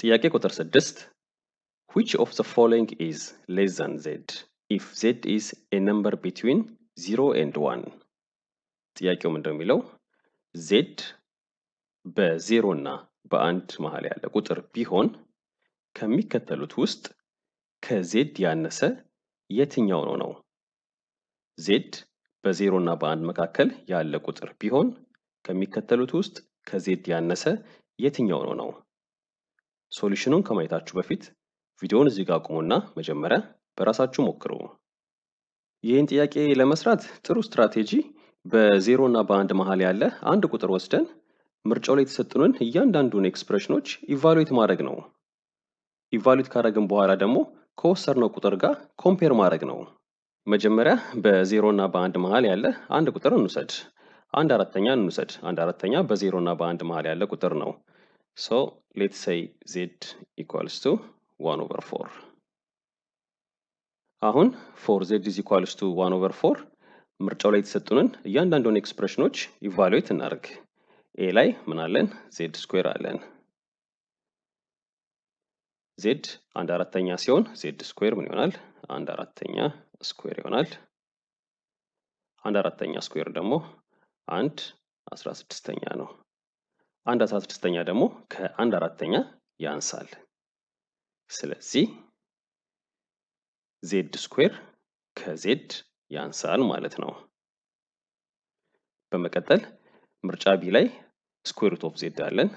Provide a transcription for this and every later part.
ጥያቄ ቁጥር ስድስት which of the following is less than z if z is a number between 0 and 1 ጥያቄው ምንድን ነው የሚለው ዜድ በዜሮ እና በአንድ መሀል ያለ ቁጥር ቢሆን ከሚከተሉት ውስጥ ከዜድ ያነሰ የትኛው ነው ነው ዜድ በዜሮ እና በአንድ መካከል ያለ ቁጥር ቢሆን ከሚከተሉት ውስጥ ከዜድ ያነሰ የትኛው ነው ነው ሶሉሽኑን ከማየታችሁ በፊት ቪዲዮውን እዚህ ጋር አቁሙና መጀመሪያ በራሳችሁ ሞክሩ። ይህን ጥያቄ ለመስራት ጥሩ ስትራቴጂ በዜሮ እና በአንድ መሀል ያለ አንድ ቁጥር ወስደን ምርጫው ላይ የተሰጡንን እያንዳንዱን ኤክስፕሬሽኖች ኢቫሉዌት ማድረግ ነው። ኢቫሉዌት ካደረግን በኋላ ደግሞ ከወሰድነው ቁጥር ጋር ኮምፔር ማድረግ ነው። መጀመሪያ በዜሮ እና በአንድ መሀል ያለ አንድ ቁጥር እንውሰድ። አንድ አራተኛ እንውሰድ። አንድ አራተኛ በዜሮ እና በአንድ መሀል ያለ ቁጥር ነው። ሶ ሌትስ ሴይ ዜድ ኢኳልስ ቱ ዋን ኦቨር ፎር። አሁን ፎር ዜድ ኢዝ ኢኳልስ ቱ ዋን ኦቨር ፎር ምርጫው ላይ የተሰጡንን እያንዳንዱን ኤክስፕሬሽኖች ኢቫሉዌት እናደርግ። ኤ ላይ ምን አለን? ዜድ ስኩዌር አለን። ዜድ አንድ አራተኛ ሲሆን ዜድ ስኩዌር ምን ይሆናል? አንድ አራተኛ ስኩዌር ይሆናል። አንድ አራተኛ ስኩዌር ደግሞ አንድ አስራ ስድስተኛ ነው። አንድ አስራ ስድስተኛ ደግሞ ከአንድ አራተኛ ያንሳል። ስለዚህ ዜድ ስኩዌር ከዜድ ያንሳል ማለት ነው። በመቀጠል ምርጫ ቢ ላይ ስኩዌር ሩት ኦፍ ዜድ አለን።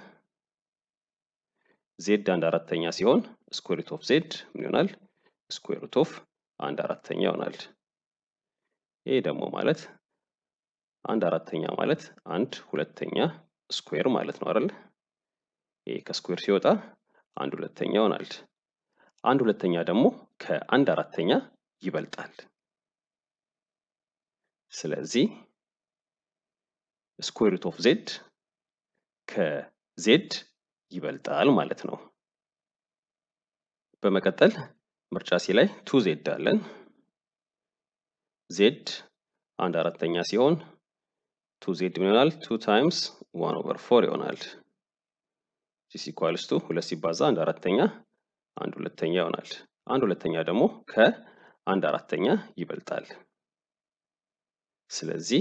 ዜድ አንድ አራተኛ ሲሆን ስኩዌር ሩት ኦፍ ዜድ ምን ይሆናል? ስኩዌር ሩት ኦፍ አንድ አራተኛ ይሆናል። ይሄ ደግሞ ማለት አንድ አራተኛ ማለት አንድ ሁለተኛ ስኩዌር ማለት ነው አይደል? ይሄ ከስኩዌር ሲወጣ አንድ ሁለተኛ ይሆናል። አንድ ሁለተኛ ደግሞ ከአንድ አራተኛ ይበልጣል። ስለዚህ ስኩዌር ሩት ኦፍ ዜድ ከዜድ ይበልጣል ማለት ነው። በመቀጠል ምርጫ ሲ ላይ ቱ ዜድ አለን። ዜድ አንድ አራተኛ ሲሆን ቱ ዜድ ምን ይሆናል? ቱ ታይምስ ዋን ኦቨር ፎር ይሆናል። ዚስ ኢኳልስ ቱ ሁለት ሲባዛ አንድ አራተኛ አንድ ሁለተኛ ይሆናል። አንድ ሁለተኛ ደግሞ ከአንድ አራተኛ ይበልጣል። ስለዚህ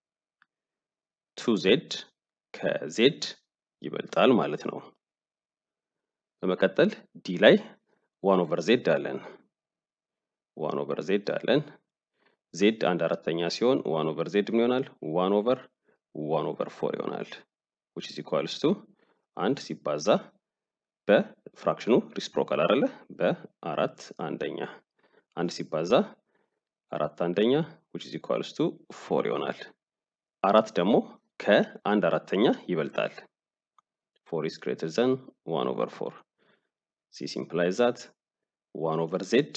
ቱ ዜድ ከዜድ ይበልጣል ማለት ነው። በመቀጠል ዲ ላይ ዋን ኦቨር ዜድ አለን። ዋን ኦቨር ዜድ አለን። ዜድ አንድ አራተኛ ሲሆን ዋን ኦቨር ዜድ ምን ይሆናል? ዋን ኦቨር ዋን ኦቨር ፎር ይሆናል። ዊች ኢዝ ኢኳልስ ቱ አንድ ሲባዛ በፍራክሽኑ ሪስፕሮካል አይደለ? በአራት አንደኛ አንድ ሲባዛ አራት አንደኛ ዊች ኢዝ ኢኳልስ ቱ ፎር ይሆናል። አራት ደግሞ ከአንድ አራተኛ ይበልጣል። ፎር ኢዝ ግሬተር ዘን ዋን ኦቨር ፎር ዚስ ኢምፕላይዝ ዛት ዋን ኦቨር ዜድ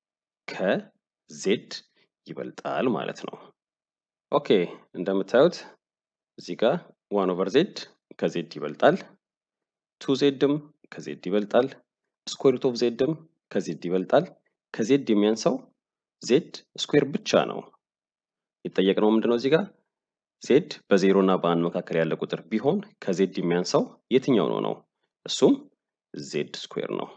ከዜድ ይበልጣል ማለት ነው። ኦኬ እንደምታዩት እዚህ ጋር ዋን ኦቨር ዜድ ከዜድ ይበልጣል። ቱ ዜድም ከዜድ ይበልጣል። ስኩዌር ሩት ኦፍ ዜድም ከዜድ ይበልጣል። ከዜድ የሚያንሰው ዜድ ስኩዌር ብቻ ነው። የተጠየቅነው ምንድነው እዚህ ጋር ዜድ በዜሮ እና በአንድ መካከል ያለ ቁጥር ቢሆን ከዜድ የሚያንሰው የትኛው ነው ነው? እሱም ዜድ ስኩዌር ነው።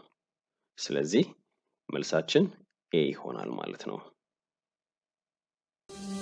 ስለዚህ መልሳችን ኤ ይሆናል ማለት ነው።